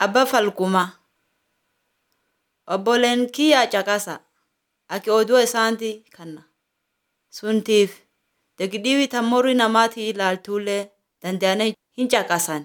Abba Falkumaa Obboleen kiyya caqasaa aki oduu isaanii kanna. Suntiif degdii tammorii namaatii ilaaltullee danda'anii hin caqasan.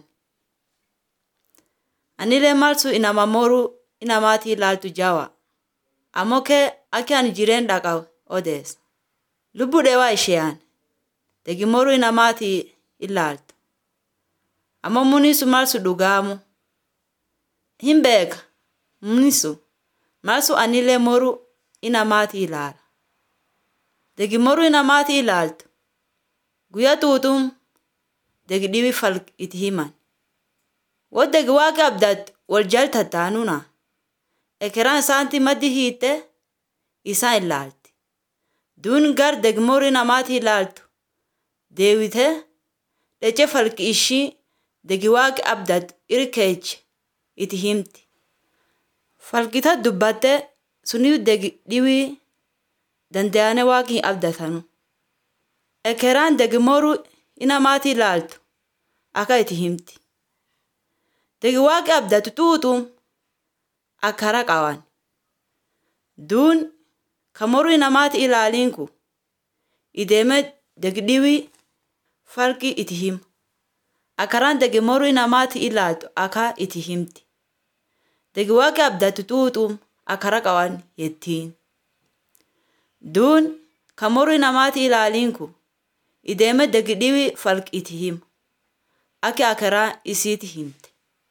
Anillee malsu inama moruu inamaatii ilaaltu jawa. Ammoo kee aki ani jireen dhaqa odeessa. Lubbuu dheewaa isheeyaan degi moruu inamaatii ilaaltu. Ammoo munisu malsu dhugaamu. Hin beeka munisu malsu anillee moruu inamaatii ilaala. Degi moruu inamaatii ilaaltu guyyaa tuutum degi dhibi fal itti himan. Woo degi waaqa abdaat wal jaltattaanuna. Ekeraan isaanitti maddi hiitte isaan ilaalti. Duun gar degi moruu inamaatii ilaaltu deewitee dhechee falki ishii degi waaqi abdaat irkeeche itti himti. Falkita dubbattee suniif degi dhibii danda'anii waaqi hin abdatanu. Ekeraan degi moruu inamaatii ilaaltu akka itti himti. Degi waaqi abdatu tuutum akkara qaban. Duun ka moruu inamaatii ilaaliin kun ideemee degi dhibii falki itti hima. Akkaraan degi moruu inamaatii ilaaltu akka itti himti. Degi waaqi abdatu tuutum akkara qaban jettiin. Duun ka moruu inamaatii ilaaliin kun ideemee degi dhibii falki itti hima. Aki akkaraa isiiti himte.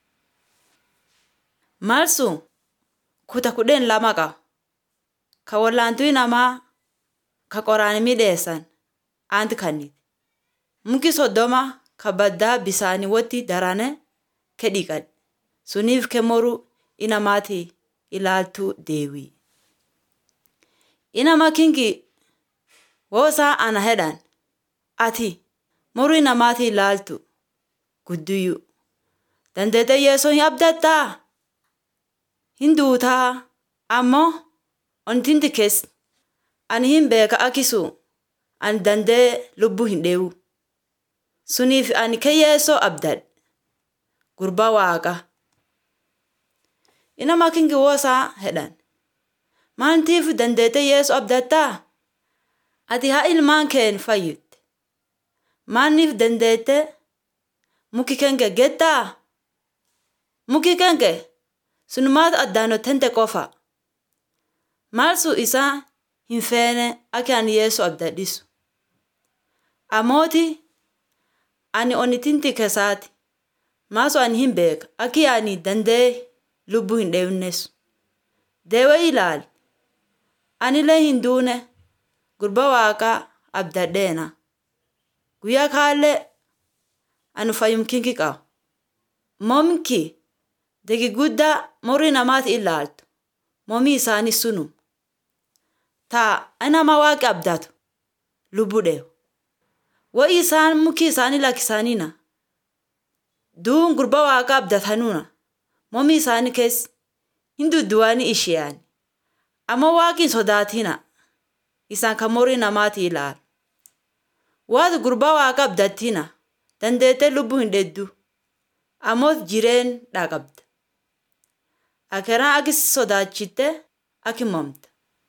Malsun kuta kudhan lama qaba. Ka wallaantuu namaa ka qoraan midheessan aanti kannite. Muki soddoma ka baddaa bisaanii wotti darane ke dhiqadhe. Suniif ke moruu inamaatii ilaaltuu deewii. Inama kinki woo isaa ana hedhan ati moruu inamaatii ilaaltu guddiyyuu. Dandeetee yeesoo hin abdattaa? Hin duutaa ammoo ontinti keessa ani hin beeka akisu ani dandee lubbuu hin dheewu. Suniif ani ke yeesoo abdadhe. Gurbaa waaqa. Inama kinki woo isaa hedhan. Maantiif dandeetee yeesoo abdattaa? Ati haa ilmaan keen fayyite. Maanniif dandeetee muki kenke gettaa? Muki kenke sunumaatu addaanottente qofa. Malsu isaa hin feene aki ani yeesoo abdadhisu. Amooti ani onitinti kesaati. Maasu ani hin beeka aki ani dandee lubbuu hin dheewnesu. Deewee ilaali. Anillee hin duune gurba waaqaa abdadheena. Guyyaa kaallee ani fayyum kinki qaba. Momki degi guddaa moruu namaati ilaaltu. Momii isaanii sunum. Taa nama waaqi abdatu lubbuu dheewu. Wayi isaan mukii isaanii lakkisaniina. Duun gurba waaqa abdatanuna. Momii isaanii keessa hin dudduwanii isheeyani. Ammoo waaqi sodaatina. Isaan kan moruu namaati ilaalu. Waati gurba waaqa abdattina dandeetee lubbuu hin dheddu. Ammoo jireen dhaqabda. Akeraan aki sodaachitte aki momta.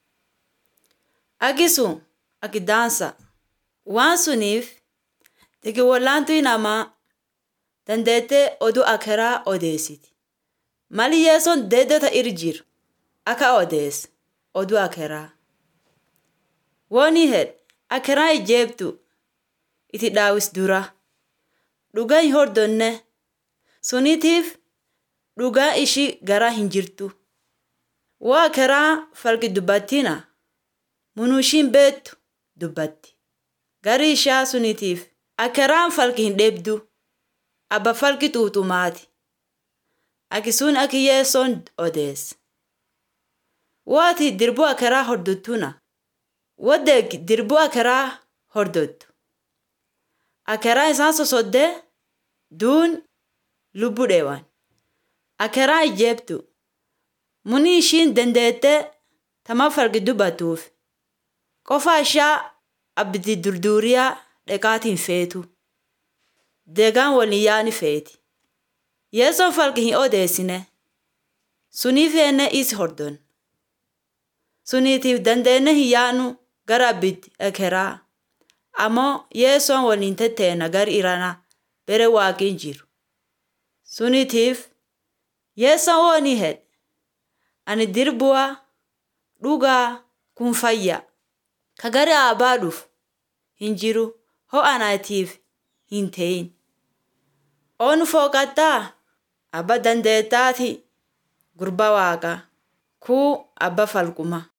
Aki sun aki daansa. Waan suniif degi wallaantuu namaa dandeetee oduu akeraa odeessiti. Mali yeesoon deeddota irra jiru akka odeessa oduu akeraa. Wooni hedhe akeraa ijeebtu itti daawis dura. Dhugaa hin hordonne suniitiif dhugaa ishii garaa hin jirtu. Waa akeraa falki dubbattina munuu ishiin beektu dubbatti. Garii ishaa suniitiif akeraan falki hin dheebdu. Abba falki tuutumaati. Aki sun aki yeessoon odeessa. Waati dirbuu akeraa hordottuna. Wadeeg dirbuu akeraa hordottu. Akeraa isaan sosoddee duun lubbuu dheewan. Akeraa ijeebtu. Muni ishiin dandeettee tama falki dubbatuuf. Qofa ishaa abdii durduuriyaa dheqaatiin feetu. Deegaan waliin yaani feeti. Yeessoon falqi hin odeessine. Suniif enne is hordon. Suniitiif dandeenne hin yaanu gara abbitti ekeraa. Ammoo yeessoon waliin tetteena gar irana bere waaqin jiru. Suniitiif yeessoon wooni hedhe. Ani dirbu'a dhugaa kun fayya. Ka gara abbaa dhufu hin jiru ho anaatiif hin ta'in. Oonu fooqattaa abba dandeettaati gurba waaqa kuu abba falquma.